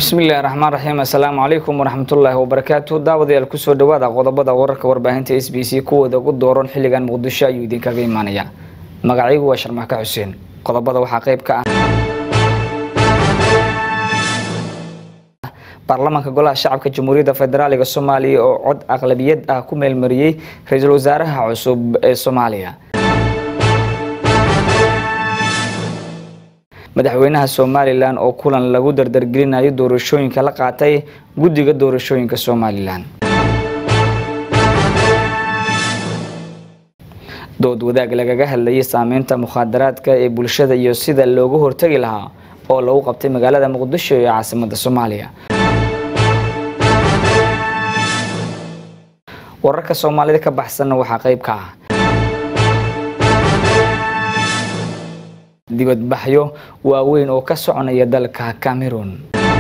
bismillahi raxmaan raxiim assalaamu calaykum waraxmatullaahi wabarakaatu daawadayaal kusoo dhawaada qodobada wararka warbaahinta s b c kuwooda ugu dooran xilligan muqdisho ayuu idinkaga imaanaya magacaygu waa sharmaaka xuseen qodobada waxaa qayb ka ah baarlamaanka golaha shacabka jamhuuriyadda federaaliga soomaaliya oo cod aqlabiyad ah ku meelmariyey ra-iisul wasaaraha cusub ee soomaaliya madaxweynaha somalilan oo kulan lagu dardargelinayo doorashooyinka la qaatay guddiga doorashooyinka somalilan dood wadaag lagaga hadlayay saameynta mukhaadaraadka ee bulshada iyo sida looga hortagi lahaa oo lagu qabtay magaalada muqdisho ee caasimada soomaaliya wararka soomaalida ka baxsanna waxaa qayb ka ah dibadbaxyo waaweyn oo ka soconaya dalka cameroon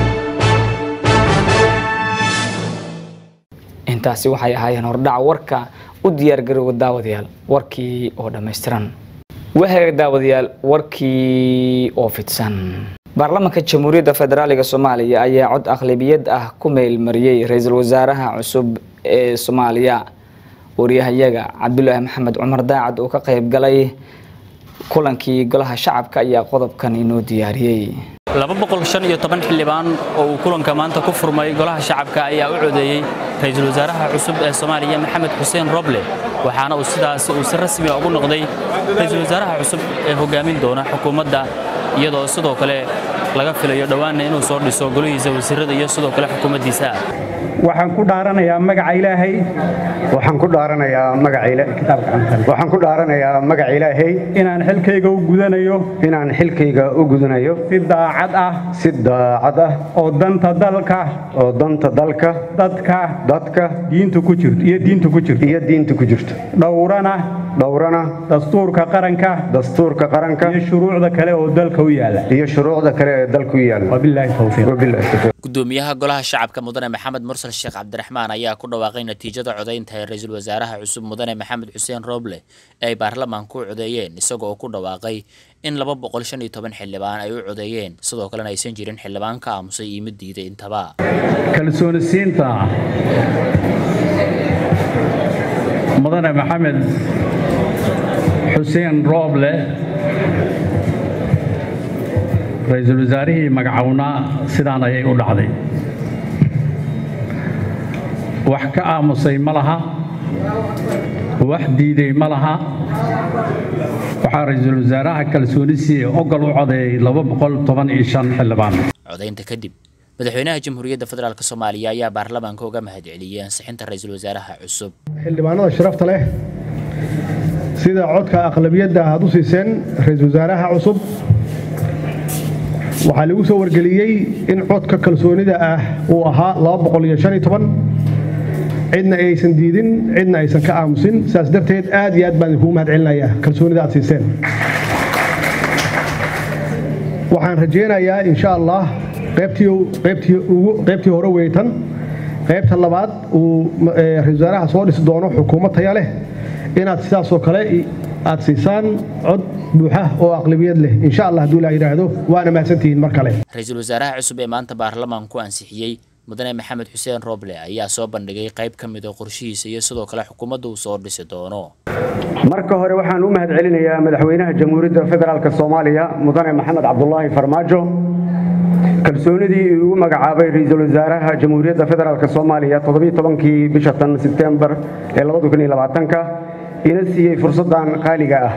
intaasi waxay ahaayeen hordhac warka u diyaargaroowa daawadayaal warkii oo dhammaystiran wahaga daawadayaal warkii oo fidsan baarlamaanka jamhuuriyadda federaaliga soomaaliya ayaa cod aqlabiyad ah ku meelmariyey ra-iisul wasaaraha cusub ee soomaaliya waryahayaga cabdulaahi maxamed cumar daacad oo ka qayb galay kulankii golaha shacabka ayaa qodobkan inoo diyaariyey xildhibaan oo uu kulanka maanta ku furmay golaha shacabka ayaa u codeeyey ra-iisul wasaaraha cusub ee soomaaliya maxamed xuseen roble waxaana uu sidaasi uu si rasmi ugu noqday ra-iisul wasaaraha cusub ee hogaamin doona xukuumadda iyadoo sidoo kale laga filayo dhowaanna inuu soo dhiso golihiisa wasiirada iyo sidoo kale xukuumaddiisa waxaan ku dhaaranayaa magaca ilaahay waxaan ku dhaaranayaa magaca waxaan ku dhaaranayaa magaca ilaahay inaan xilkayga u gudanayo inaan xilkayga u gudanayo si daacad ah si daacad ah oo danta dalka oo danta dalka dadka dadka diinta ku jirto iyo diinta ku jirto iyo diinta ku jirto dhowrana dhowrana dastuurka qaranka dastuurka qaranka iyo shuruucda kale oo dalka u yaala iyo shuruucda kale ee dalka u yaala wabilaahi tawfiiq wabilaahi tawfiiq gudoomiyaha golaha shacabka mudane maxamed mursal sheekh cabdiraxmaan ayaa ku dhawaaqay natiijada codaynta ee ra-iisul wasaaraha cusub mudane maxamed xuseen roble ee ay baarlamaanku u codeeyeen isagoo ku dhawaaqay in laba boqol shan iyo toban xildhibaan ay u codeeyeen sidoo kalena aysan jirin xildhibaan ka aamusay iyo mid diiday intaba kalsooni siinta mudane maxamed xuseen rooble ra-iisul wasaarihii magacownaa sidaan ayay u dhacday wax ka aamusay ma laha wax diiday ma laha waxaa ra-iisul wasaaraha kalsoonisiiee ogol u codeeyey xildhibaan codaynta kadib madaxweynaha jamhuuriyadda federaalk soomaaliya ayaa baarlamaanka uga mahadceliyey ansixinta ra-iisul wasaaraha cusub xildhibaanada sharafta leh sida codka aqlabiyadda aad u siiseen ra-iisul wasaaraha cusub waxaa lagu soo wargeliyey in codka kalsoonida ah uu ahaa cidna aysan diidin cidna aysan ka aamusin saas darteed aad iyo aad baan idinkugu mahad celinayaa kalsoonida aad siiseen waxaan rajaynayaa insha allah qaybtii hore weytan qaybta labaad uu ra-isul wasaaraha soo dhisi doono xukuumad taya leh inaad sidaasoo kale aad siisaan cod buuxa oo aqlabiyad leh insha allah hadduu ilaa yidhaahdo waana mahadsantihiin mar kale ra-iisul wasaaraha cusub ee maanta baarlamaanku ansixiyey mudane maxamed xuseen roble ayaa soo bandhigay qayb ka mid a qorshihiisa iyo sidoo kale xukuumadda uu soo dhisi doono marka hore waxaan u mahad celinayaa madaxweynaha jamhuuriyadda federaalk soomaaliya mudane maxamed cabdulaahi farmaajo kalsoonidii uu magacaabay ra-iisul wasaaraha jamhuuriyadda federaalk soomaaliya todobiitobankii bisha tan sebtembar ee labadakuniyolabaatanka ina siiyey fursaddan qaaliga ah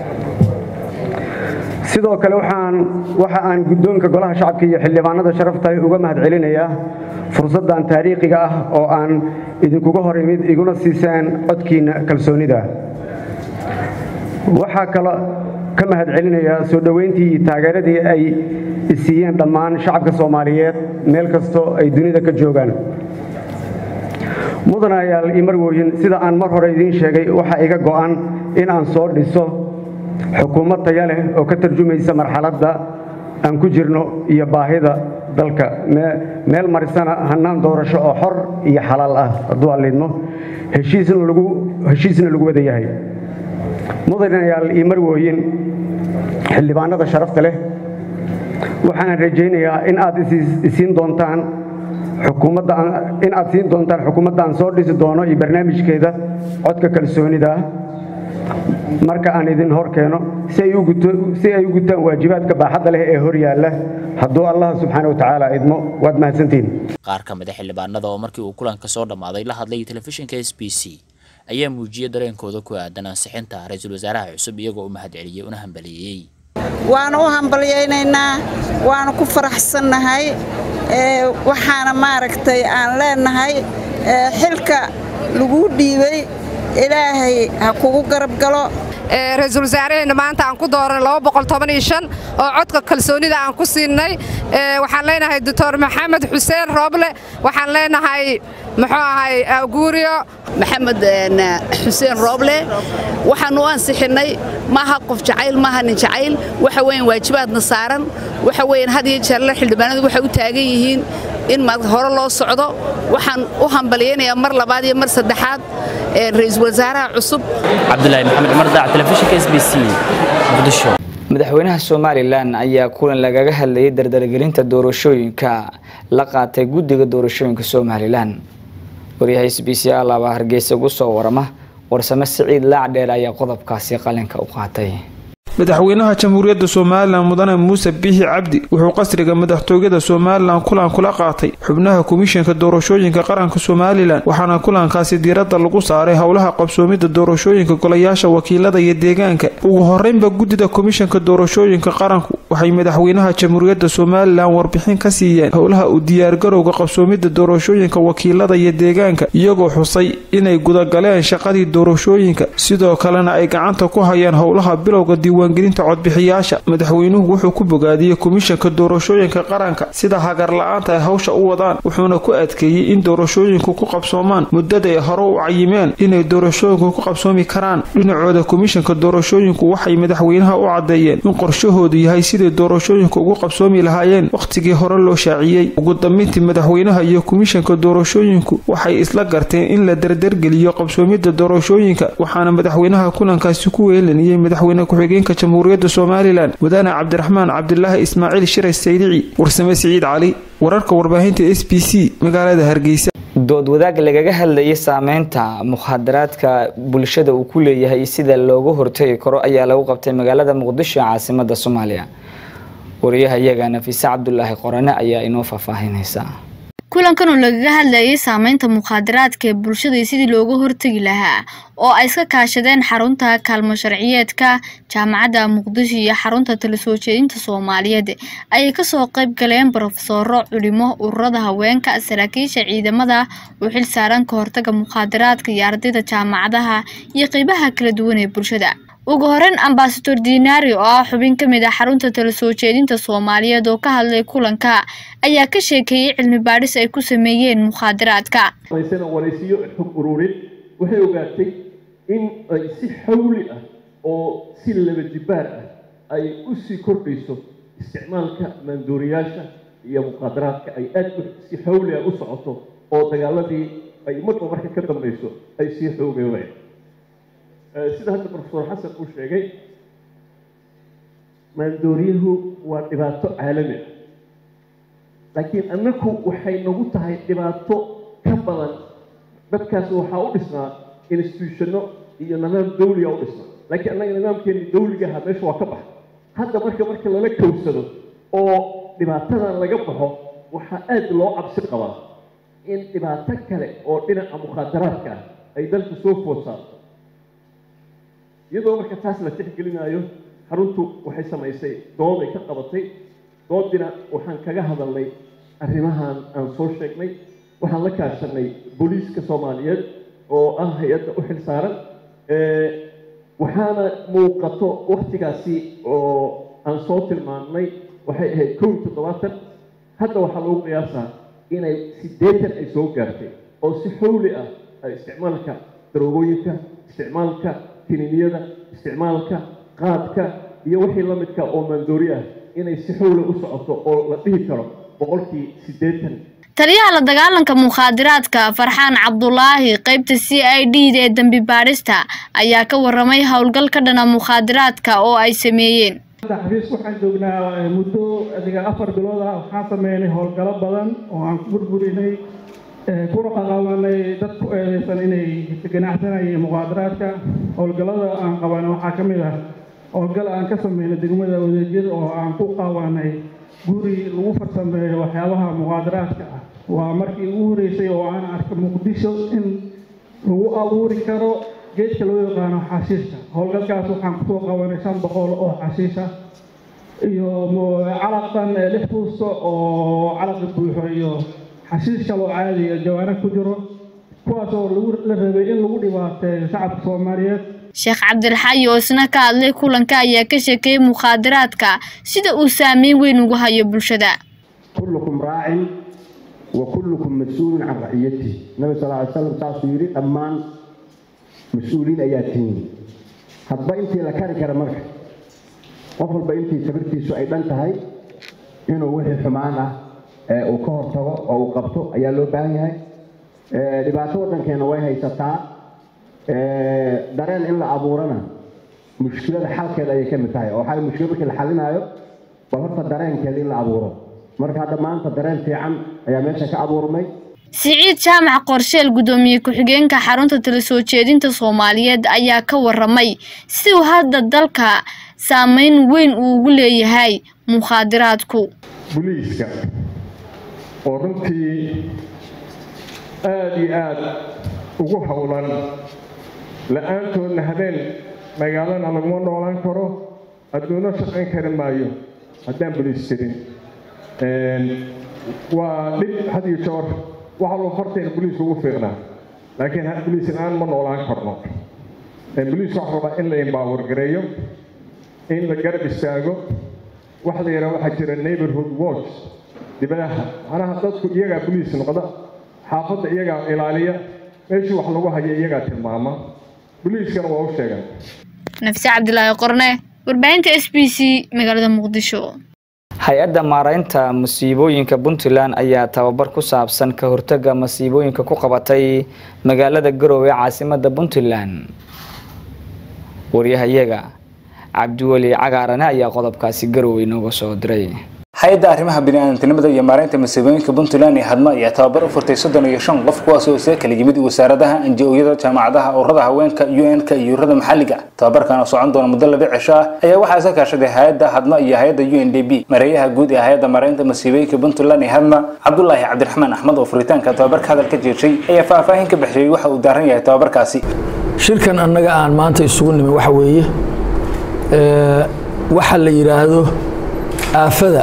sidoo kale waxa aan guddoonka golaha shacabka iyo xildhibaanada sharaftahay uga mahad celinayaa fursaddan taariikhiga ah oo aan idinkuga hor imid iguna siiseen codkiinna kalsoonida waxaa kale ka mahad celinayaa soo dhoweyntii iyo taageeradii ay isiiyeen dhammaan shacabka soomaaliyeed meel kastoo ay dunida ka joogaan mudanayaal iyo marwooyin sida aan mar hore idiin sheegay waxaa iga go'an in aan soo dhiso xukuumad taya leh oo ka tarjumaysa marxaladda aan ku jirno iyo baahida dalka meel marisana hannaan doorasho oo xor iyo xalaal ah hadduu allidmo heshiisna lagu wada yahay mudanayaal iyo marwooyin xildhibaanada sharafta leh waxaan rajaynayaa in aad isiin doontaan xukuumadda in aad siin doontaan xukuumadda aan soo dhisi doono iyo barnaamijkeeda codka kalsoonida ah marka aan idin hor keeno si ay u gutaan waajibaadka baaxadda leh ee hor yaalla hadduu allah subxaana wa tacaala idmo waad mahadsantihin qaar ka mid a xildhibaanada oo markii uu kulanka soo dhammaaday la hadlay telefishinka s b c ayaa muujiyey dareenkooda ku aadan ansixinta ra-iisul wasaaraha cusub iyagoo u mahadceliyey una hambaliyeeyey waana u hambalyaynaynaa waana ku faraxsannahay waxaana maaragtay aan leenahay xilka lagu dhiibay ilaahay ha kugu garab galo ra-iisul wasaaraheenna maanta aan ku dooranay oo codka kalsoonida aan ku siinay waxaan leenahay doctor maxamed xuseen rooble waxaan leenahay muxuu ahay guuriyo maxamed xuseen rooble waxaanu u ansixinnay maaha qof jacayl maaha nin jacayl waxa weyan waajibaadna saaran waxa weyan had iyo jeerle xildhibaanadu waxay u taagan yihiin in hore loo socdo waxaan u hambalyaynayaa mar labaad iyo mar saddexaad ra-iisul wasaaraha cusub cabdulaahi maxamed cumar daac telefishinka s b c muqdisho madaxweynaha somalilan ayaa kulan lagaga hadlayay dardargelinta doorashooyinka la qaatay guddiga doorashooyinka somalilan waryaha s b c alaaba hargeysa ugu soo warama warsame siciid laacdheer ayaa qodobkaasi qalinka u qaatay madaxweynaha jamhuuriyadda somalilan mudane muuse biixi cabdi wuxuu qasriga madaxtooyada somalilan kulan kula qaatay xubnaha komishanka doorashooyinka qaranka somalilan waxaana kulankaasi diiradda lagu saaray howlaha qabsoomidda doorashooyinka golayaasha wakiilada iyo deegaanka ugu horeynba guddida komishanka doorashooyinka qaranku waxay madaxweynaha jamhuuriyadda somalilan warbixin ka siiyeen howlaha u diyaargarowga qabsoomidda doorashooyinka wakiilada iyo deegaanka iyagoo xusay inay gudagaleen shaqadii doorashooyinka sidoo kalena ay gacanta ku hayaan howlaha bilowga diiwaangelinta codbixiyaasha madaxweynuhu wuxuu ku bogaadiyey komishanka doorashooyinka qaranka sida hagar la-aanta ay hawsha u wadaan wuxuuna ku adkeeyey in doorashooyinku ku qabsoomaan muddada ay hore u cayimeen inay doorashooyinku ku qabsoomi karaan dhinacooda komishanka doorashooyinku waxay madaxweynaha u caddeeyeen in qorshahoodu yahay siday doorashooyinku ugu qabsoomi lahaayeen wakhtigii hore loo shaaciyey ugu dambeyntii madaxweynaha iyo komishanka doorashooyinku waxay isla garteen in la dardargeliyo qabsoomidda doorashooyinka waxaana madaxweynaha kulankaasi ku weelaniyey madaxweyne ku-xigeenka jamhuuriyadda somalilan mudane cabdiraxmaan cabdilaahi ismaaciil shiray saydici warsame siciid cali wararka warbaahinta s b c magaalada hargeysa dood wadaag lagaga hadlayay saameynta mukhadaraadka bulshada uu ku leeyahay sida looga hortagi karo ayaa lagu qabtay magaalada muqdisho caasimada soomaaliya wariyaha iyaga nafiise cabdulaahi qorane ayaa inoo faahfaahinaysa kulankan oo lagaga hadlayay saameynta mukhaadaraadka ee bulshada iyo sidii looga hortegi lahaa oo ay iska kaashadeen xarunta kaalmo sharciyeedka jaamacadda muqdisho iyo xarunta tala soo jeedinta soomaaliyeed ayay kasoo qayb galeen brofesoro culimo ururada haweenka saraakiisha ciidamada u xil saaran ka hortaga mukhaadaraadka iyo ardayda jaamacadaha iyo qeybaha kala duwan ee bulshada ugu horeyn ambasador dinari oo ah xubin ka mid ah xarunta tala soo jeedinta soomaaliyeed oo ka hadlay kulanka ayaa ka sheekeeyey cilmi baadhis ay ku sameeyeen mukhaadaraadka waraysiyo xog ururin waxay ogaatay in ay si xawli ah oo si laba jibaar ah ay u sii kordhayso isticmaalka maandooriyaasha iyo mukhaadaraadka ay aad si xawli ah u socoto oo dagaaladii ay marba marka ka dambayso ay sii xoogeeyeen sida hadda profesor xasan uu sheegay maandooriyuhu waa dhibaato caalami ah laakiin annaku waxay nagu tahay dhibaato ka badan dadkaas waxaa u dhisnaa institutionno iyo nidaam dawliga u dhisnaa laakiin annaga nidaamkeeni dawliga ahaa meesha waa ka baxa hadda marka marka lala kowsado oo dhibaatadan laga baxo waxaa aad loo cabsi qabaa in dhibaato kale oo dhinaca mukhaadaraadka ah ay dalka soo food saarto iyadoo marka taas la tixgelinayo xaruntu waxay samaysay dood ay ka qabatay doodina waxaan kaga hadalnay arrimahan aan soo sheegnay waxaan la kaashanay booliiska soomaaliyeed oo ah hay-adda u xil saaran waxaana muuqato waktigaasi oo aan soo tilmaannay waxay ahayd kow iyo toddobaatan hadda waxaa lagu qiyaasaa inay siddeetan ay soo gaartay oo si xowli ah isticmaalka daroogooyinka isticmaalka kininiyada isticmaalka qaadka iyo wixii la midka oo maandoori ah inay si xowla u socoto oo la dhihi karo boqolkii siddeetan taliyaha la dagaalanka mukhaadaraadka farxaan cabdulaahi qeybta c i d ee dembi baadhista ayaa ka waramay howlgal ka dhana mukhaadaraadka oo ay sameeyeen xafiiska waxaan joognaa muddo adiga afar bilood ah waxaan sameynay howlgalo badan oo aan ku burburinay kuna qaqabanay dad ku eedeysan inay ganacsanayeen muqaadaraadka howlgallada aan qabanay waxaa ka mid ah howlgal aan ka sameynay degmada wadeegyada oo aan ku qabanay guri lagu farsameeyo waxyaabaha muqaadaraadka ah waa markii ugu horeysay oo aan arka muqdisho in lagu abuuri karo geedka loo yaqaano xashiishka howlgalkaas waxaan kusoo qabanay shan boqol oo xashiisha iyo calaqan lix fuusto oo calaqa buuxo iyo xashiish kaloo caadiya jawaano ku jiro kuwaas oo lagu la rabay in lagu dhibaateeyo shacabka soomaaliyeed sheekh cabdilxaayi oo isna ka hadlay kulanka ayaa ka sheekeeyey mukhaadaraadka sida uu saameyn weyn ugu hayo bulshada kullukum raacin wa kullukum mas-uulun can raciyatihi nabi sal ly slam saasuu yidhi dhammaan mas-uuliin ayaa tihiin hadba intii la kari kara marka qof walba intii sabirtiisu ay dhan tahay inuu wixii xumaan ah ee uu ka hortago oo uu qabto ayaa loo baahan yahay dhibaato waddankeena way haysataa dareen in la abuurana mushkilada xalkeeda ayay ka mid tahay oo waxaa mushkila markii la xalinaayo bal horta dareenkeeda in la abuuro marka hadda maanta dareen fiican ayaa meesha ka abuurmay siciid jaamac qorsheel guddoomiye ku-xigeenka xarunta tala soo jeedinta soomaaliyeed ayaa ka waramay si uu hadda dalka saameyn weyn uu ugu leeyahay mukhaadiraadku buliiska oo runtii aada iyo aada ugu howlan la-aantoodna habeen magaalana laguma noolaan karo adduuno shaqayn kari maayo haddaan buliis jirin waa dhib had iyo joor waxa loo fartayna buliiska ugu fiiqnaa laakiin buliis la-aan ma noolaan karno buliiska waxa rabaa in la empower gareeyo in la garab istaago waxa la yidhaha waxaa jira neighborhood watch dibadaha macnaha dadku iyagaa buliis noqda xaafadda iyagaa ilaaliya meeshii wax lagu hayo iyagaa tilmaama buliiskana waa u sheegaan nafse cabdilaahi qorne warbaahinta s b c magaalada muqdisho hay-adda maaraynta masiibooyinka puntland ayaa tababar ku saabsan ka hortaga masiibooyinka ku qabatay magaalada garowe ee caasimada puntland waryahayaga cabdiweli cagaarane ayaa qodobkaasi garowe inooga soo diray hay-adda arrimaha bini'aadantinimada iyo maareynta masiibooyinka puntland iyo hadma ayaa tababar u furtay soddon iyo shan qof kuwaas oo isaga kala yimid wasaaradaha anji-ooyada jaamacadaha ururada haweenka u n-ka iyo ururada maxalliga tababarkan oo socon doona muddo laba cisho ah ayaa waxaa iska kaashaday hay-adda hadma iyo hay-adda u n d b mareeyaha guud ee hay-adda maareynta masiibooyinka puntland iyo hadma cabdulaahi cabdiraxmaan axmed oo furitaanka tababarka hadal ka jeeshay ayaa faahfaahin ka bixiyey waxa uu daaran yahay tababarkaasi shirkan annaga aan maanta isugu nimi waxa weeye waxa la yidhaahdo aafada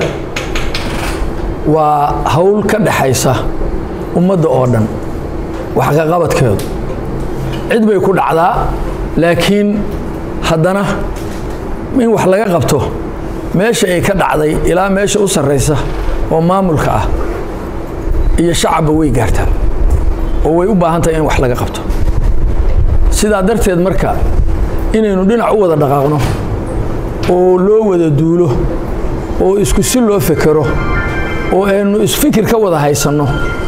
waa hawl ka dhaxaysa ummadda oo dhan wax ka qabadkeedu cid bay ku dhacdaa laakiin haddana in wax laga qabto meesha ay ka dhacday ilaa meesha u sarraysa oo maamulka ah iyo shacabba way gaartaa oo way u baahan tahay in wax laga qabto sidaa darteed marka inaynu dhinac u wada dhaqaaqno oo loo wada duulo oo isku si loo fekero oo aynu isfikir ka wada haysanno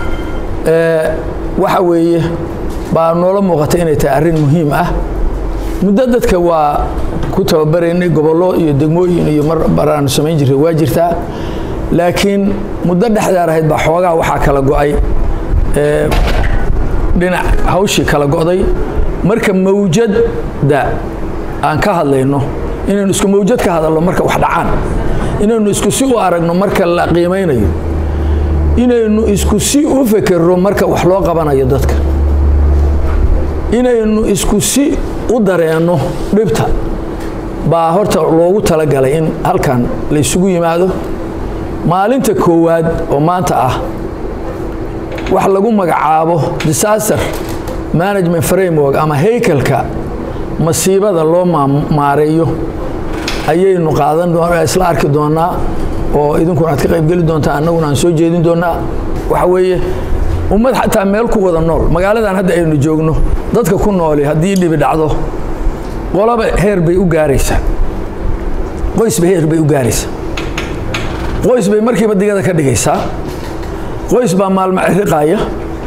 waxa weeye baa noola muuqata inay tahay arrin muhiim ah muddo dadka waa ku tababaraynay gobollo iyo degmooyin iyo mar baraanu samayn jirtay waa jirtaa laakiin muddo dhexdaar ahayd baa xoogaa waxaa kala go'ay dhinac hawshii kala go'day marka mawjadda aan ka hadlayno inaynu isku mawjad ka hadalno marka wax dhacaan inaynu isku si u aragno marka la qiimaynayo inaynu isku si u fekerno marka wax loo qabanayo dadka inaynu isku si u dareenno dhibta baa horta loogu talagalay in halkan la isugu yimaado maalinta koowaad oo maanta ah wax lagu magacaabo disaster management framework ama haykalka masiibada loo maareeyo ayaynu qaadan isla arki doonaa oo idinkuna aad ka qaybgeli doontaa annaguna aan soo jeedin doonaa waxa weeye ummad xataa meel ku wada nool magaaladan hadda aynu joogno dadka ku nooli haddii dhibi dhacdo qolaba heer bay u gaaraysaa qoysba heer bay u gaaraysaa qoys bay markiiba digada ka dhigaysaa qoys baa maalmo riqaaya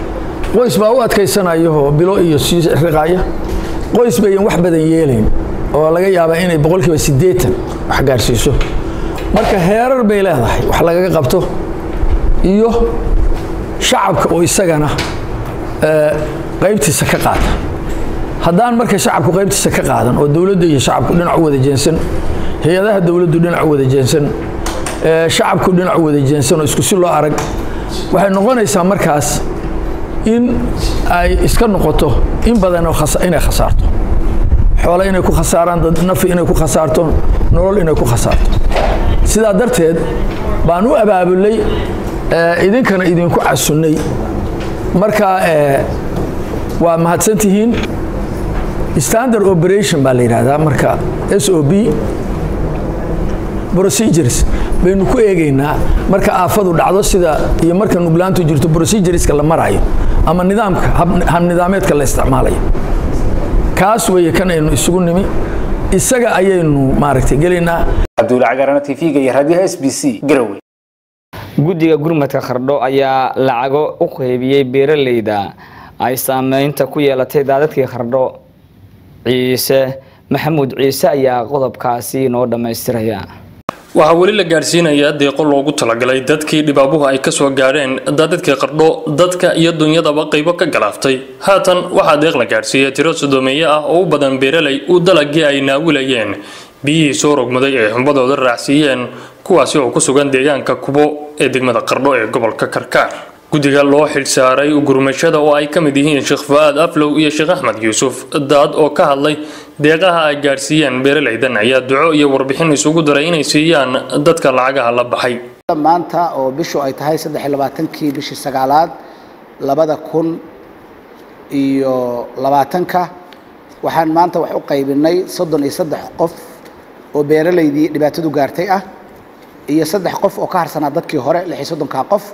qoys baa u adkaysanayahoo bilo iyo sii riqaaya qoys bayan wax badan yeelayn oo laga yaabaa inay boqolkiiba siddeetan wax gaarsiiso marka heerar bay leedahay wax lagaga qabto iyo shacabka oo isagana qaybtiisa ka qaata haddaan marka shacabku qaybtiisa ka qaadan oo dowladda iyo shacabku dhinac u wada jeensan hay-adaha dowladdu dhinac u wada jeensan shacabku dhinac u wada jeensan oo isku si loo arag waxay noqonaysaa markaas in ay iska noqoto in badan inay khasaarto xoole inay ku khasaaraan dad nafi inay ku khasaarto nolol inay ku khasaarto sidaa darteed baan u abaabulay idinkana idinku casunnay marka waa mahadsantihiin standard operation baa la yidhaahdaa marka s o b procedures baynu ku eegaynaa marka aafadu dhacdo sida iyo marka nuglaantu jirto procedureska la marayo ama nidaamka habnidaameedka la isticmaalayo kaas weeye kan aynu isugu nimi isaga ayaynu maaragtay gelaynaa cabdulla cagarana tv-ga iyo raadiyaha s b c garowe guddiga gurmadka khardho ayaa lacago u qaybiyey beeraleyda ay saameynta ku yeelatay daadadkii khardho ciise maxamuud ciise ayaa qodobkaasi noo dhammaystiraya waxaa weli la gaadhsiinayaa deeqo loogu talagalay dadkii dhibaabuhu ay kasoo gaadheen daadadkii qardho dadka iyo dunyadaba qaybo ka galaaftay haatan waxaa deeq la gaadhsiiyey tiro sodoomeeye ah oo u badan beeraley uu dalagii ay naawilayeen biyihii soo rogmaday ee xumbadooda raacsiiyeen kuwaasi oo ku sugan deegaanka kubo ee degmada qardho ee gobolka karkaar guddiga loo xilsaaray gurmashada oo ay ka mid yihiin sheekh fu-aad aflow iyo sheekh axmed yuusuf daad oo ka hadlay deeqaha ay gaadhsiiyeen beeraleydan ayaa duco iyo warbixin isugu daray inay siiyaan dadka lacagaha la baxay maanta oo bishu ay tahay saddex iyo labaatankii bishii sagaalaad labada kun iyo labaatanka waxaan maanta wax u qaybinay soddon iyo saddex qof oo beeraleydii dhibaatadu gaartay ah iyo saddex qof oo ka harsanaa dadkii hore lix iyo soddonkaa qof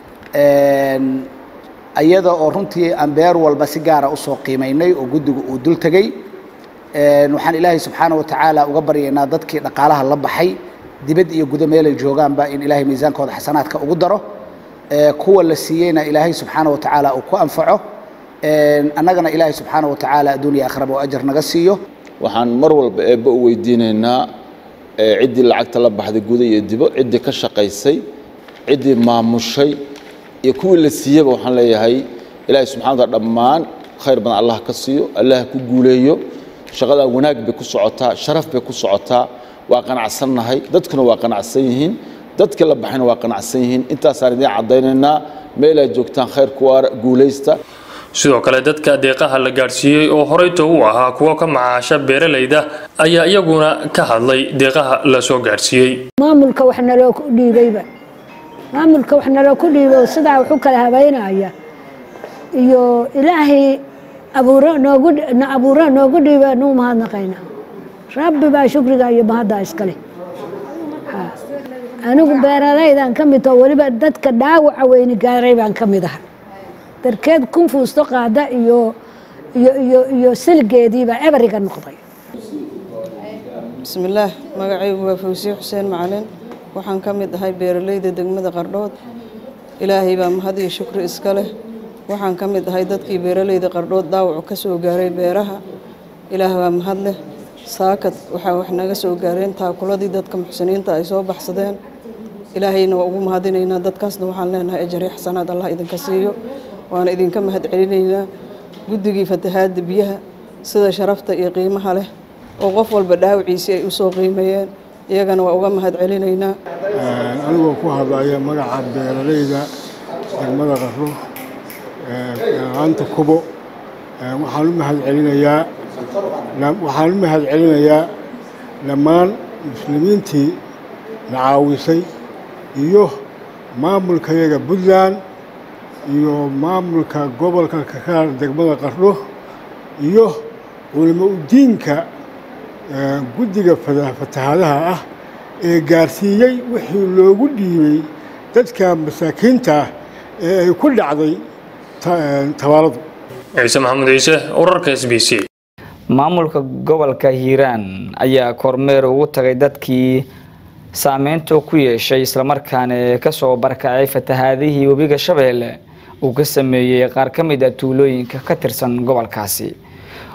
iyada oo runtii aan beer walba si gaara usoo qiimaynay oo guddigu uu dul tegey waxaan ilaahay subxaana wa tacaala uga baryaynaa dadkii dhaqaalaha la baxay dibad iyo gudo meelay joogaanba in ilaahay miisaankooda xasanaadka ugu daro kuwa la siiyeyna ilaahay subxaana wa tacaala uu ku anfaco annagana ilaahay subxaana wa tacaala adduuniya akhraba oo ajar naga siiyo waxaan mar walba eebbe u weydiinaynaa ciddii lacagta la baxday guda iyo dibo ciddii ka shaqaysay ciddii maamushay iyo kuwii la siiyeba waxaan leeyahay ilaahay subxana wataala dhammaan khayr badan allah ka siiyo allah ku guuleeyo shaqadan wanaag bay ku socotaa sharaf bay ku socotaa waa qanacsannahay dadkuna waa qanacsan yihiin dadkii la baxayna waa qanacsan yihiin intaasaan idiin caddaynaynaa meel ay joogtaan khayr kuwa guulaysta sidoo kale dadka deeqaha la gaadhsiiyey oo horeyto u ahaa kuwo ka macaasha beeraleyda ayaa iyaguna ka hadlay deeqaha la soo gaadhsiiyey maamulka wax naloo dhiibayba maamulka wax naloo ku dhiibo sidaa wax u kala habeynaya iyo ilaahay abuuro noogu na abuuro noogu dhiiba nuu mahadnaqayna rabbi baa shukriga iyo mahaddaa iskale anigu beeralaydan ka mid taho weliba dadka dhaawaca weyni gaaray baan ka mid aha darkeed kun fuusto qaada iyo iyo iyo iyo silgeediibaa eberiga noqday bismillaah magacaygu waa fawsiye xuseen macalin waxaan ka mid ahay beeraleyda degmada qardhood ilaahay baa mahad iyo shukri iska leh waxaan ka mid ahay dadkii beeraleyda qardhood dhaawacu ka soo gaaray beeraha ilaah baa mahad leh saakad waxaa wax naga soo gaareen taakuladii dadka muxsiniinta ay soo baxsadeen ilaahayna waa ugu mahadinaynaa dadkaasna waxaan leenahay ajari xasanaad allah idinka siiyo waana idinka mahad celinaynaa guddigii fatahaadda biyaha sida sharafta iyo qiimaha leh oo qof walba dhaawiciisii ay u soo qiimeeyeen iyagana waa uga mahad celinaynaa anigoo ku hadlaya magaca beeraleyda degmada qaro aanta kubo waxaan u mahad celinayaa waxaan u mahad celinayaa dhammaan muslimiintii na caawisay iyo maamulkayaga puntland iyo maamulka gobolka kakaar degmada qardho iyo culimo udiinka guddiga fatahaadaha ah ee gaarsiiyey wixii loogu dhiibay dadka masaakiinta ah ee ay ku dhacday tabaaladu ciise maxamuud ciise wararka s b c maamulka gobolka hiiraan ayaa kormeer ugu tagay dadkii saameynta ku yeeshay islamarkaana kasoo barkacay fatahaadihii webiga shabeelle uu ka sameeyey qaar ka mid a tuulooyinka ka tirsan gobolkaasi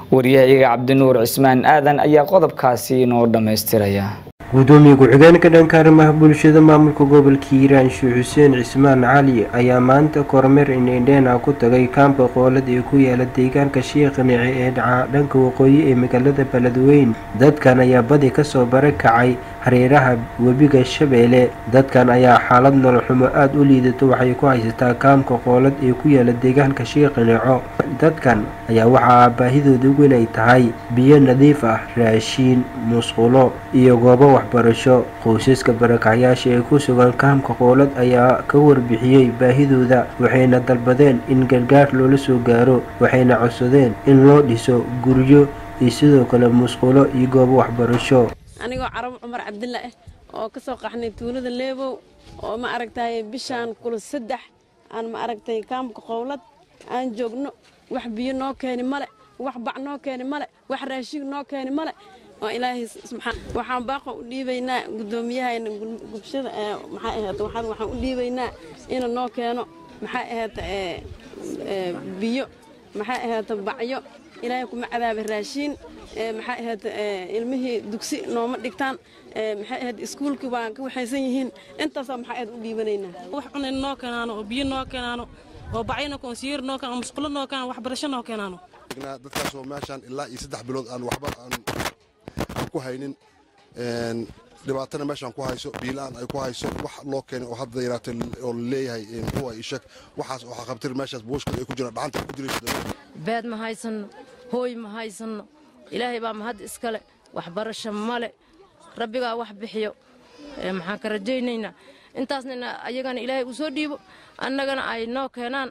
wariyahayaga cabdinuur cismaan aadan ayaa qodobkaasi inoo dhammaystiraya gudoomiye ku-xigeenka dhanka arrimaha bulshada maamulka gobolka hiiraan sheekh xuseen cismaan cali ayaa maanta kormeer indhendheena ku tagay kaamka qoolad ee ku yaala deegaanka sheekh nici ee dhaca dhanka waqooyi ee magaalada beledweyn dadkan ayaa badi kasoo barakacay hareeraha webiga shabeelle dadkan ayaa xaalad nololxumo aada u liidato waxay ku haysataa kaamka qoolad ee ku yaala deegaanka sheekh nico dadkan ayaa waxaa baahidooda weyn ay tahay biyo nadiif ah raashiin musqulo iyo goobo waxbarasho qoysaska barakacyaasha ee ku sugan kaamka qoolad ayaa ka warbixiyey baahidooda waxayna dalbadeen in gargaar loola soo gaaro waxayna codsadeen in loo dhiso guryo iyo sidoo kale musqulo iyo goobo waxbarasho anigoo carab cumar cabdilla ah oo ka soo qaxnay tuulada leebow oo ma aragtay bishaan kula saddex aan ma aragtay kaamka qowlad aan joogno wax biyo noo keeni male wax bac noo keeni male wax raashin noo keeni male oo ilaahay subxaan waxaan baaqo u dhiibaynaa guddoomiyahayna gubshada maxaa ahayd waxaan waxaan u dhiibaynaa inuu noo keeno maxaa ahayd biyo maxaa ahayd bacyo ilaahay kuma cadaaba raashiin maxaa ahayd ilmihii dugsi nooma dhigtaan maxay ahayd iskuulkii waan ka waxaysan yihiin intaasaa maxaa ahayd u dhiibanaynaa wax cunayn noo keenaano oo biyo noo keenaano oo bacyana konsiyeer noo keenaano musqulo noo keenaano waxbarasho noo keenaano dadkaasoo meeshaan ilaa iyo saddex bilood aan waxba aan ku haynin dhibaatana meeshaan ku hayso biilaan ay ku hayso wax loo keenay oo hadda yaraatay oo leeyahay muxuu ay ishag waxaas oo qabtir meeshaas buushka ay ku jiraan dhacanta ku jirayso beed ma haysanno hooy ma haysanno ilaahay baa mahad iskale waxbarasho male rabbigaa wax bixiyo maxaan ka rajaynaynaa intaasna ayagana ilaahay uu soo dhiibo annagana ay noo keenaan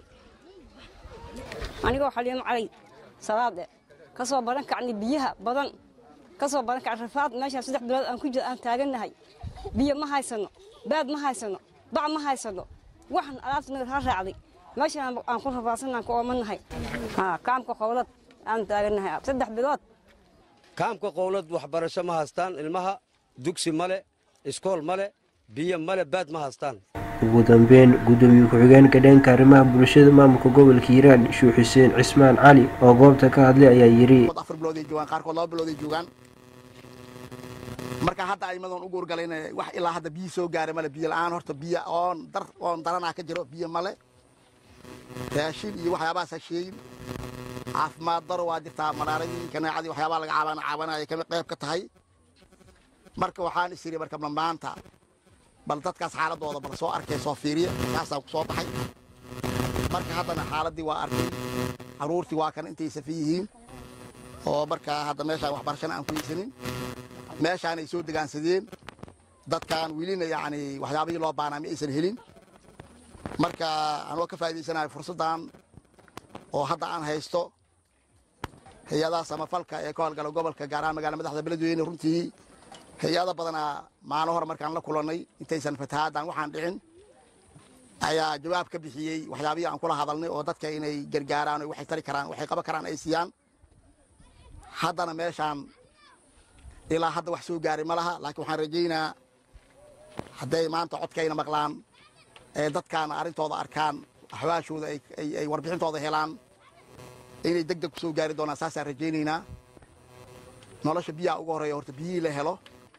anigoo xaliimo calay salaade ka soo baran kacnay biyaha badan ka soo baran kacay rafaad meeshaan saddex bilood aan ku jira aan taagannahay biyo ma haysanno baad ma haysanno bac ma haysanno waxan alaabta naga raa raacday meeshaan aan ku rafaadsanaan ku oomannahay kaamka qowlad aan taagannahay saddex bilood kaamka qowlad waxbarasho ma haystaan ilmaha dugsi male iskool male biyo male baad ma haystaan ugu dambeyn gudoomiye ku-xigeenka dhanka arrimaha bulshada maamulka gobolka hiiraan sheekh xuseen cismaan cali oo goobta ka hadlay ayaa yidhi afar bilooday joogaan qaarkood laba bilooday joogaan marka hadda aymadoon u guurgalayn wax ilaa hadda biyo soo gaaray male biyo la'aan horta biyo oon dar oon daranaa ka jiro biyo male raashin iyo waxyaabahaas ha sheegin caafimaad daro waa jirtaa maraaradii kanaacadii waxyaabaa laga caabana caabanaya kamid qayb ka tahay marka waxaan is yidhi marka maanta bal dadkaas xaaladooda bal soo arkay soo fiiriya kaasaan ku soo baxay marka haddana xaaladdii waa arkay carruurtii waa kan intay safi yihiin oo marka hadda meeshaan waxbarashana aan ku haysanin meeshaanay soo degaansadeen dadkaan welina yacni waxyaabihii loo baanaa ma aysan helin marka anoo ka faa'idaysanayo fursaddan oo hadda aan haysto hay-adaha samafalka ee ka howlgala gobolka gaar ahaan magaalada madaxda beledweyne runtii hay-ado badanaa maalin hore markaan la kulannay intaysan fatahaaddan waxaan dhicin ayaa jawaab ka bixiyey waxyaabihii aan kula hadalnay oo dadka inay gargaaraan oo waxay tari karaan waxay qaban karaan ay siiyaan haddana meeshaan ilaa hadda wax soo gaaray ma laha laakiin waxaan rajaynaa hadday maanta codkayna maqlaan ee dadkaana arrintooda arkaan axwaashooda ay warbixintooda helaan inay deg deg ku soo gaari doonaan saasaan rajaynaynaa nolosha biyaha ugu horreeya horta biyihii la helo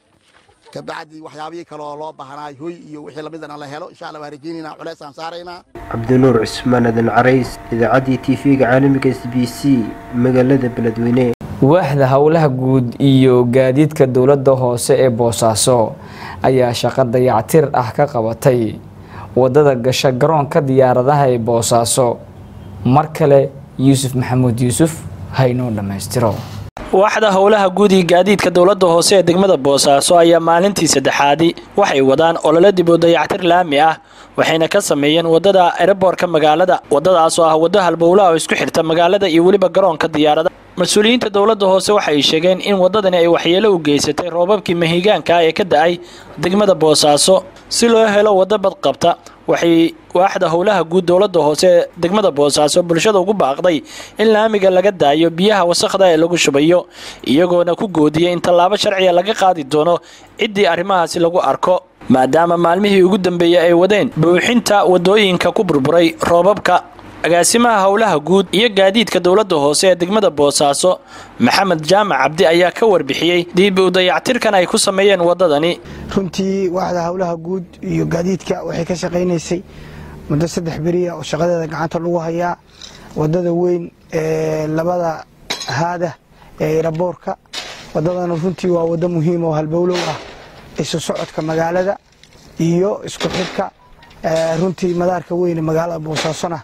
kabacdi waxyaabihii kaleoo loo baahnaay hoy iyo wixii lamidana la helo insha allah waan rajaynaynaa culeysaan saaraynaa cabdinuur cismaan adan carays idaacaddii t v-ga caalamiga s b c magaalada beledweyne waaxda howlaha guud iyo gaadiidka dowladda hoose ee boosaaso ayaa shaqo dayactir ah ka qabatay wadada gasha garoonka diyaaradaha ee boosaaso mar kale yuusuf maxamuud yuusuf haynoo dhammaystiro waaxda howlaha guud iyo gaadiidka dowladda hoose ee degmada boosaaso ayaa maalintii saddexaadi waxay wadaan olole dib u dayactir laami ah waxayna ka sameeyeen wadada ereborka magaalada wadadaas oo ah waddo halbowlaha oo isku xirta magaalada iyo weliba garoonka diyaarada mas-uuliyiinta dowladda hoose waxay sheegeen in waddadani ay waxyeelo u geysatay roobabkii mahigaanka ee ka da-ay degmada boosaaso si loo helo waddo badqabta waxay waaxda howlaha guud dowladda hoose ee degmada boosaaso bulshada ugu baaqday in laamiga laga daayo biyaha wasakhda ee lagu shubayo iyagoona ku goodiyay in tallaabo sharciga laga qaadi doono ciddii arrimahaasi lagu arko maadaama maalmihii ugu dambeeyey ay wadeen buuxinta waddooyinka ku burburay roobabka agaasimaha howlaha guud iyo gaadiidka dowladda hoose ee degmada boosaaso maxamed jaamac cabdi ayaa ka warbixiyey diib u dayactirkan ay ku sameeyeen waddadani runtii waaxda howlaha guud iyo gaadiidka waxay ka shaqaynaysay muddo saddex beriya oo shaqadeeda gacanta lagu hayaa waddada weyn ee labada haada ee eraboorka waddadana runtii waa waddo muhiim oo halbowlow ah isu socodka magaalada iyo isku xidhka runtii madaarka weyne magaalada boosaasona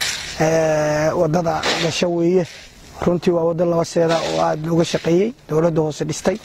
waddada gasho weeye runtii waa waddo laba seeda oo aada looga shaqeeyey dowladda hoose dhistay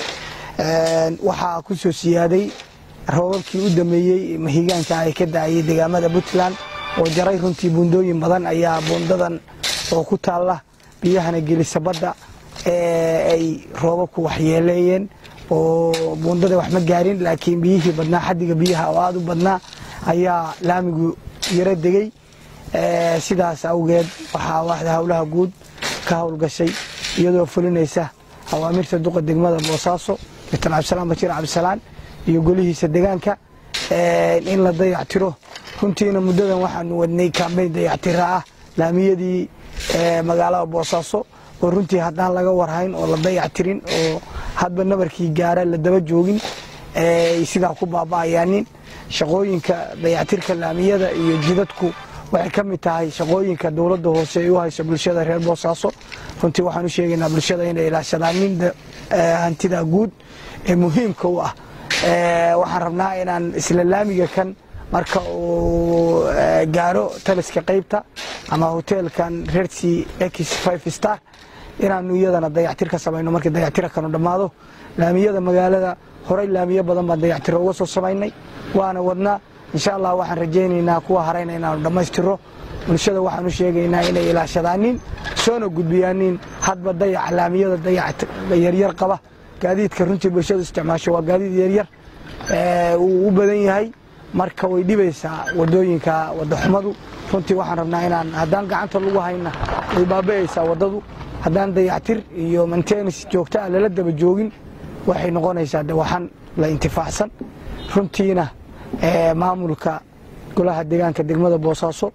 waxaa ku soo siyaaday roobabkii u dameeyey mahigaanka ay ka da-ayay deegaamada puntland oo jaray runtii buundooyin badan ayaa buundadan oo ku taalla biyahana gelisa badda ay roobabku waxyeeleeyeen oo buundada wax ma gaarin laakiin biyihii badnaa xadiga biyaha oo aada u badnaa ayaa laamigu yaro degey sidaas awgeed waxaa waaxda howlaha guud ka howlgashay iyadoo fulinaysa awaamirta duqa degmada boosaaso dr cabdisalaan bashiir cabdisalaan iyo golihiisa degaanka in la dayactiro runtiina muddadan waxaanu wadnay kaambeyn dayactira ah laamiyadii magaalada boosaaso oo runtii haddaan laga warhayn oo la dayactirin oo hadba nabarkii gaara la daba joogin ay sidaa ku baaba'ayaanin shaqooyinka dayactirka laamiyada iyo jidadku waxay ka mid tahay shaqooyinka dowladda hoose ay u hayso bulshada reer boosaaso runtii waxaan u sheegaynaa bulshada inay ilaashadaan nin hantida guud ee muhiimka u ah waxaan rabnaa inaan isla laamiga kan marka uu gaaro taliska qaybta ama hoteelkan rersi x five star inaanu iyadana dayactir ka samayno markii dayactira kanu dhammaado laamiyada magaalada horey laamiyo badan baan dayactiro uga soo samaynay waana wadnaa insha allah waxaan rajaynaynaa kuwa harayna inaanu dhammaystiro bulshada waxaan u sheegaynaa inay ilaashadaanin soona gudbiyaanin hadba dayaca laamiyada dayac yaryar qaba gaadiidka runtii bulshadu isticmaasho waa gaadiid yaryar uu u badan yahay marka way dhibaysaa wadooyinka wadaxumadu runtii waxaan rabnaa inaan haddaan gacanta lagu hayna way baaba'aysaa waddadu haddaan dayactir iyo maintenance joogta ah lala daba joogin waxay noqonaysaa de waxaan la intifaacsan runtiina maamulka golaha deegaanka degmada boosaaso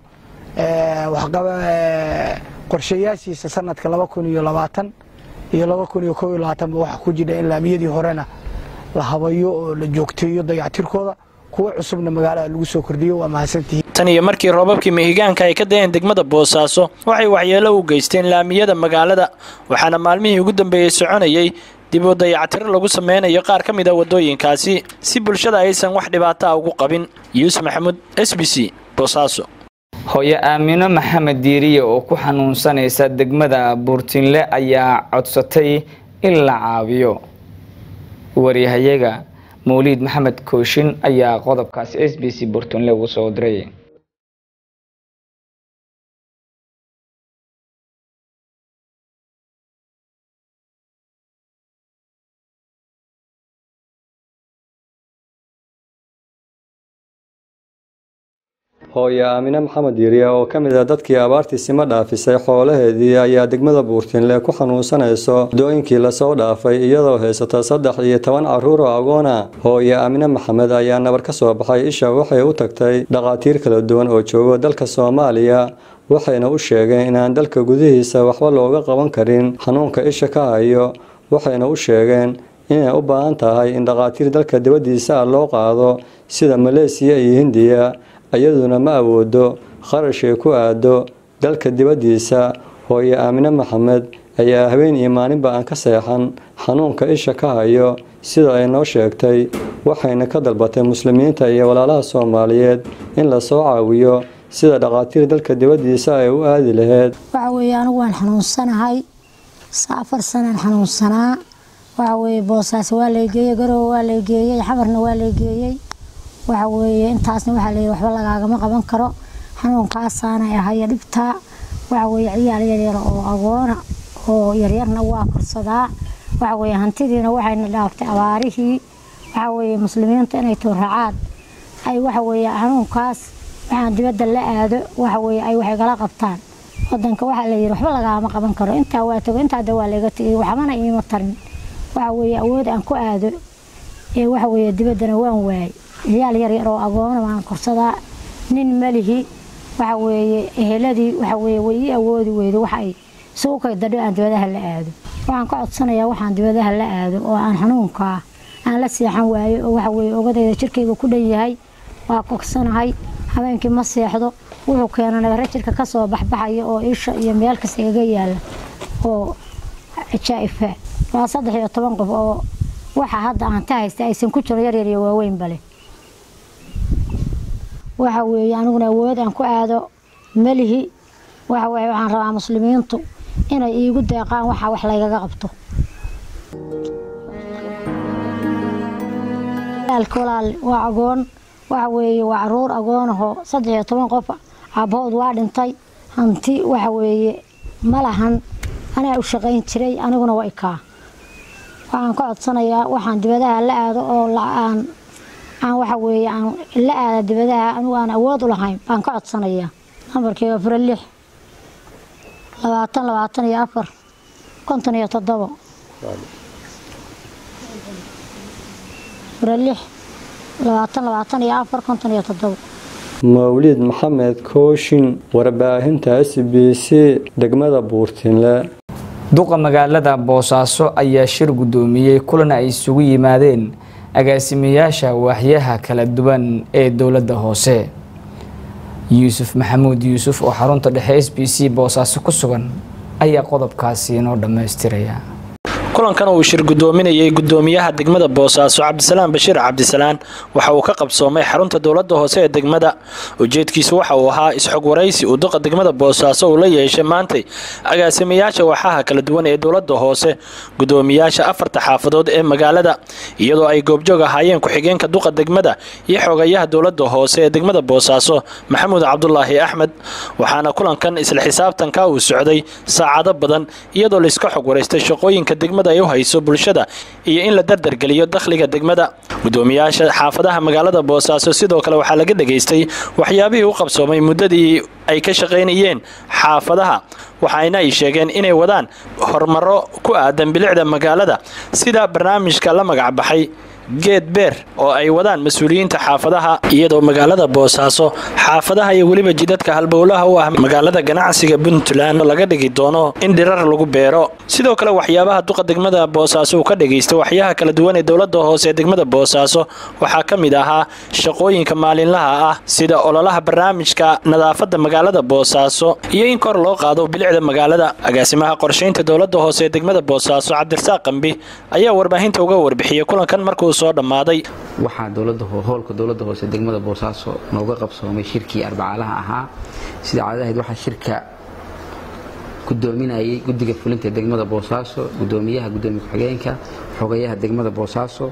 qorshayaashiisa sanadka laba kun iyo labaatan iyo laba kun iyo kob iyo labaatanba waxaa ku jira in laamiyadii horena la habayo oo la joogteeyo dayactirkooda kuwa cusubna magaalada lagu soo kordhiyo waa mahadsantihiin tan iyo markii roobabkii mihigaanka ay ka dayeen degmada boosaaso waxay waxyeelo u geysteen laamiyada magaalada waxaana maalmihii ugu dambeeyey soconayey dib u dayactiro lagu sameynayo qaar ka mid a waddooyinkaasi si bulshada aysan wax dhibaato ah ugu qabin yuusuf maxamuud s b c boosaaso hooyo aamino maxamed diiriye oo ku xanuunsanaysa degmada buurtinle ayaa codsatay in la caawiyo waryahayaga mawliid maxamed kooshin ayaa qodobkaasi s b c buurtinle ugu soo diray hooye aamine maxamed yiriya oo ka mid ah dadkii abaartii sima dhaafisay xoolaheedii ayaa degmada buurtinle ku xanuunsanayso dooyinkii lasoo dhaafay iyadoo haysata saddex iyo toban caruur oo agoona hooye aamine maxamed ayaa nabar ka soo baxay isha waxay u tagtay dhaqaatiir kala duwan oo jooga dalka soomaaliya waxayna u sheegeen inaan dalka gudihiisa waxba looga qaban karin xanuunka isha ka hayo waxayna u sheegeen inay u baahan tahay in dhaqaatiir dalka dibaddiisa ah loo qaado sida maleesiya iyo hindiya iyaduna ma awoodo kharashay ku aado dalka dibaddiisa hooye aamine maxamed ayaa habeen iyo maalinba aan ka seexan xanuunka isha ka hayo sida ay noo sheegtay waxayna ka dalbatay muslimiinta iyo walaalaha soomaaliyeed in lasoo caawiyo sida dhaqaatiir dalka dibaddiisa ay u aadi laheyd waxa weeye anigu waan xanuunsanahay afar sanaan xanuunsanaa waxa weeye boosaas waa laygeeyey garowe waa laygeeyey xamarna waa laygeeyey waxa weeye intaasna waxaa leeyahy waxba lagaagama qaban karo xanuunkaasaana ahaya dhibtaa waxa weeye ciyaal yaryar oo agoona oo yaryarna waa korsadaa waxa weeye hantidiina waxayna dhaaftay abaarihii waxa weeye muslimiinta inay tooracaan ay waxa weeye xanuunkaas waxaan dibadda la aado waxa weeye ay waxay kala qabtaan wadanka waxaa layidhi waxba lagaama qaban karo intaa waa tago intaa de waa layga tegay waxbana iima tarin waxa weeye awood aan ku aado ee waxa weeye dibaddana waan waayay ciyaal yaryar oo agoona waan korsadaa nin malihi waxa weeye eheladii waxa weeye way ii awoodi weydo waxa ay isugu kay dadho aan dibadaha la aado waxaan ka codsanayaa waxaan dibadaha la aado oo aan xanuunkaa aan la seexan waayo oo waxa weeye ogadayda jirkayga ku dhan yahay waa kogsanahay habeenkii ma seexdo wuxuu keenay nagara jirka kasoo baxbaxaya oo isha iyo meel kasta igaga yaala oo jaa-ifa waa saddex iyo toban qof oo waxa hadda aan ta haysta aysan ku jiro yaryar iyo waaweyn bale waxa weeye aniguna awood aan ku aado melihi waxa weeye waxaan rabaa muslimiintu inay iigu deeqaan waxa wax laygaga qabto walaal waa agoon waxa weeye waa caruur agoonahoo saddex iyo toban qof aabahood waa dhintay hanti waxa weeye ma lahan anaa u shaqayn jiray aniguna waa ikaa waxaan ka codsanayaa waxaan dibadaha la aado oo aan aan waxa weeye aan la aada dibadaha anigu aan awood u lahayn baan ka codsanayaa nambarkeyga fura lix labaatan labaatan iyo afar konton iyo toddobo fura lix labaatan labaatan iyo afar konton iyo toddobo mawlid maxamed kooshin warbaahinta s b c degmada buurtinle duqa magaalada boosaaso ayaa shir guddoomiyey kulan ay isugu yimaadeen agaasimayaasha waaxyaha kala duwan ee dowladda hoose yuusuf maxamuud yuusuf oo xarunta dhexe s b c boosaaso ku sugan ayaa qodobkaasi inoo dhammaystiraya kulankan uu shir gudoominayay gudoomiyaha degmada boosaaso cabdisalaan bashiir cabdisalaan waxa uu ka qabsoomay xarunta dowlada hoose ee degmada ujeedkiisu waxa uu ahaa isxog waraysi uu duqa degmada boosaaso uu la yeeshay maantay agaasimayaasha waaxaha kala duwan ee dowlada hoose gudoomiyaasha afarta xaafadood ee magaalada iyadoo ay goobjoog ahaayeen ku-xigeenka duqa degmada iyo xogayaha dowlada hoose ee degmada boosaaso maxamuud cabdulaahi axmed waxaana kulankan isla xisaabtanka uu socday saacado badan iyadoo laiska xog waraystay shaqooyinka degmada ay u hayso bulshada iyo in la dardargeliyo dakhliga degmada gudoomiyaasha xaafadaha magaalada boosaaso sidoo kale waxaa laga dhegaystay waxyaabihii u qabsoomay muddadii ay ka shaqaynayeen xaafadaha waxayna ay sheegeen inay wadaan horumaro ku aadan bilicda magaalada sida barnaamijka la magacbaxay geed beer oo ay wadaan mas-uuliyiinta xaafadaha iyadoo magaalada boosaaso xaafadaha iyo weliba jidadka halbowlaha u ah magaalada ganacsiga puntland laga dhigi doono in dhirar lagu beero sidoo kale waxyaabaha duqa degmada boosaaso uu ka dhagaystay waxyaha kala duwan ee dowlada hoose ee degmada boosaaso waxaa ka mid ahaa shaqooyinka maalinlaha ah sida ololaha barnaamijka nadaafada magaalada boosaaso iyo in kor loo qaado bilicda magaalada agaasimaha qorshaynta dowlada hoose ee degmada boosaaso cabdirasaaq qambi ayaa warbaahinta uga warbixiyey kulankan markuu soo dhammaaday waxaa dowlada hoolka dowladda hoose degmada boosaaso nooga qabsoomay shirkii arbacaalaha ahaa sida caadadahayd waxaa shirka gudoominayay guddiga fulinta degmada boosaaso gudoomiyaha gudoomiye ku-xigeenka xogayaha degmada boosaaso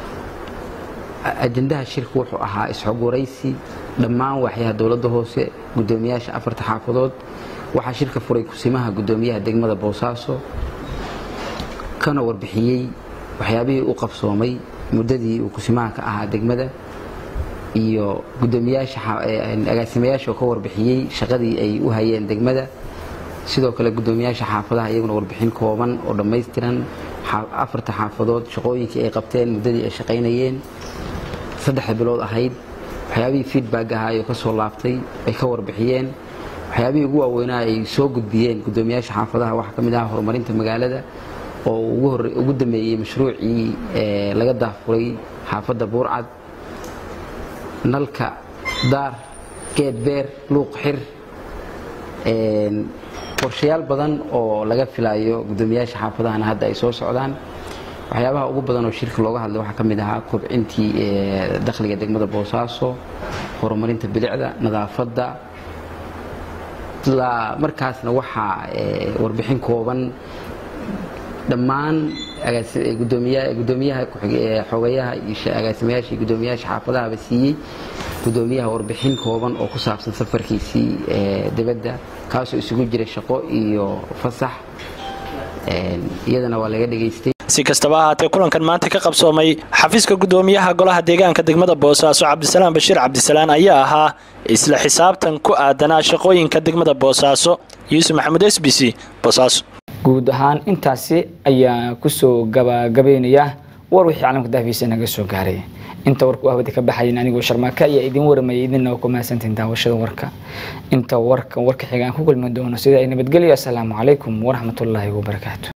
ajandaha shirka wuxuu ahaa isxog waraysi dhammaan waaxyaha dowladda hoose gudoomiyaasha afarta xaafadood waxaa shirka furay kusimaha gudoomiyaha degmada boosaaso kana warbixiyey waxyaabihii u qabsoomay muddadii uu kusimaha ka ahaa degmada iyo gudoomiyaashaagaasimayaasha oo ka warbixiyey shaqadii ay u hayeen degmada sidoo kale gudoomiyaasha xaafadaha iyaguna warbixin kooban oo dhammaystiran afarta xaafadood shaqooyinkii ay qabteen muddadii ay shaqaynayeen saddexda bilood ahayd waxyaabihii feedback ahaa oo kasoo laabtay ay ka warbixiyeen waxyaabihii ugu waaweynaa ay soo gudbiyeen gudoomiyaasha xaafadaha waxaa ka mid ahaa horumarinta magaalada oo ugu dameeyey mashruucii laga daafuray xaafadda buurcad nalka daar geed beer luuq xir qorshayaal badan oo laga filayo gudoomiyaasha xaafadahana hadda ay soo socdaan waxyaabaha ugu badan oo shirka looga hadlay waxaa ka mid ahaa kobcintii dakhliga degmada boosaaso horumarinta bilicda nadaafadda ilaa markaasna waxaa warbixin kooban dhammaan gudoomiyaha xogayaha agaasimayaasha iyo gudoomiyaasha xaafadahaba siiyey gudoomiyaha warbixin kooban oo ku saabsan safarkiisii dibadda kaasoo isugu jira shaqo iyo fasax iyadana waa laga dhegaystay si kastaba ahaatee kulankan maanta ka qabsoomay xafiiska gudoomiyaha golaha deegaanka degmada boosaaso cabdisalaan bashiir cabdisalaan ayaa ahaa isla xisaabtan ku aadanaa shaqooyinka degmada boosaaso yuusuf maxamuud s b c boosaaso guud ahaan intaasi ayaa kusoo gabagabeynaya war wixii caalamka daafiisa naga soo gaaray inta warka u hawada ka baxayin anigoo sharmaaka ayaa idin waramayay idinna waa ku mahadsantiin daawashada warka inta warka warka xiga aan ku kulmi doono sida ay nabadgelyo assalaamu calaykum waraxmatullaahi wabarakaatu